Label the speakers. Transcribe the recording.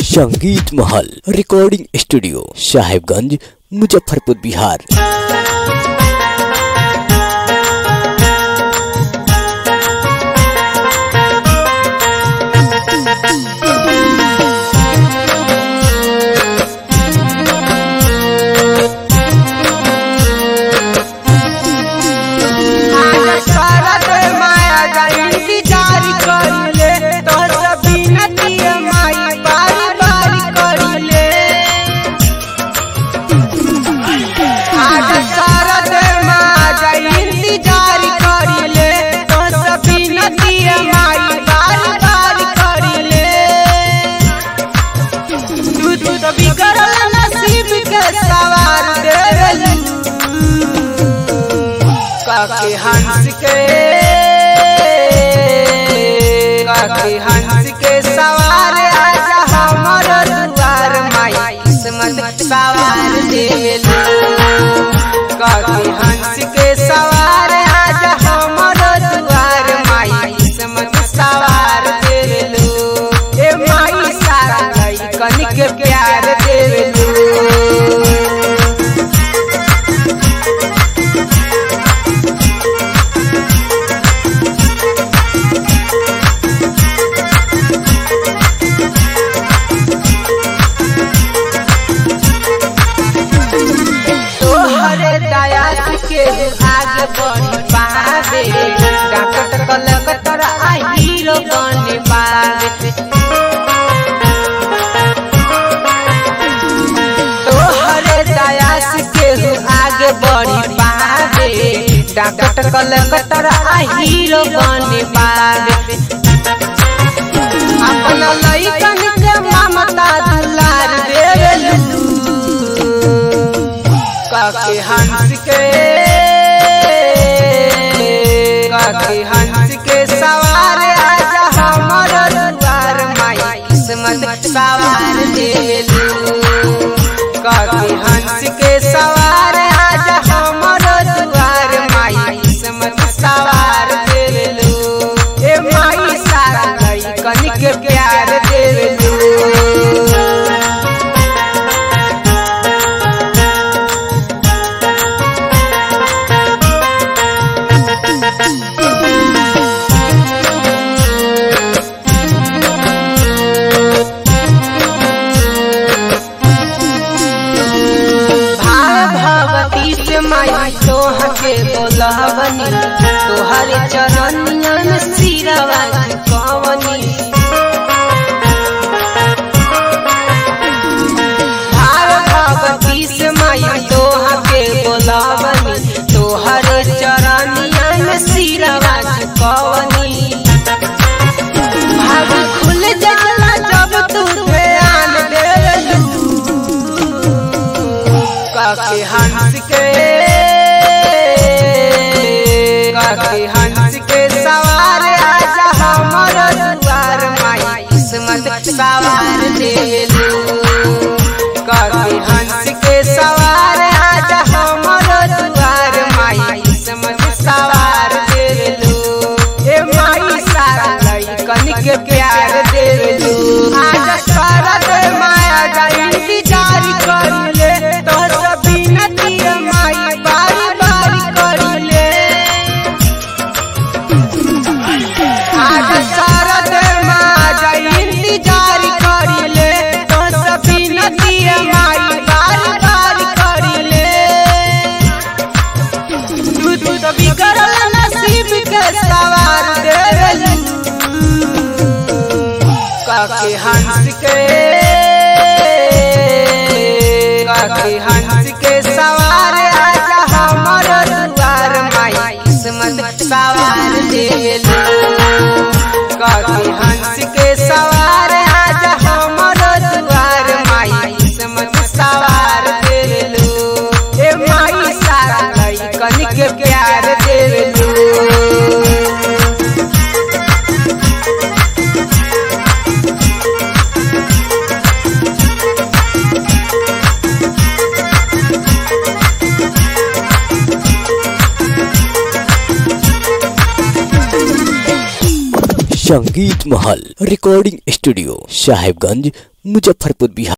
Speaker 1: संगीत Mahal recording studio Sahebganj Muzaffarpur Bihar
Speaker 2: काके हंस के काके हंस के सवार आजा हमर दुआर माई किस्मत सवार देलू काके हंस के सवार आजा हमर दुआर माई किस्मत सवार देलू ए माई सारा कनिक प्यार देलू तोहरे दया के आगे बढ़ी पावे डाकट कलकत्तर आ हीरो बने पावे तोहरे दया के आगे बढ़ी पावे डाकट कलकत्तर आ हीरो बने पावे अपना लइकन के ममता दुलार देलू काके हंस के काके हंस के सवार आजा हमर दुआर माई किस्मत सवार देलू काके हंस के सवार आजा हमर दुआर माई किस्मत सवार देलू ए माई सारा लइकन के प्यार देलू भगवती से माई तोह के बोलवनी तोहर चरनिया में सिरवा कवनी भगवती से माई तोह के बोलवनी तोहर चरनिया में सिरवा कवनी भाग खुल जाला जब तू ध्यान देलू काके हंस के काके हंस के सवार आजा हमर दुआर माई किस्मत सवार देलू काके हंस के सवार आजा हमर दुआर माई किस्मत सवार देलू ए माई सारा लइकन के प्यार देलू आजा सारा दे माया जा इंतजार कर ले तोहर बिनती माई बारी बारी कर ले आजा सारा दे माया जा इंतजार कर ले तोहर बिनती माई बारी बारी कर ले तू तू तो बिगड़ल नसीब के सवार देलू काके हंस के काके हंस के सवार आजा हमर दुआर माई किस्मत सवार देलू काके हंस के सवार आजा हमर दुआर माई किस्मत सवार देलू ए माई सारा लइकन के प्यार देलू
Speaker 1: संगीत महल रिकॉर्डिंग स्टूडियो साहेबगंज मुजफ्फरपुर बिहार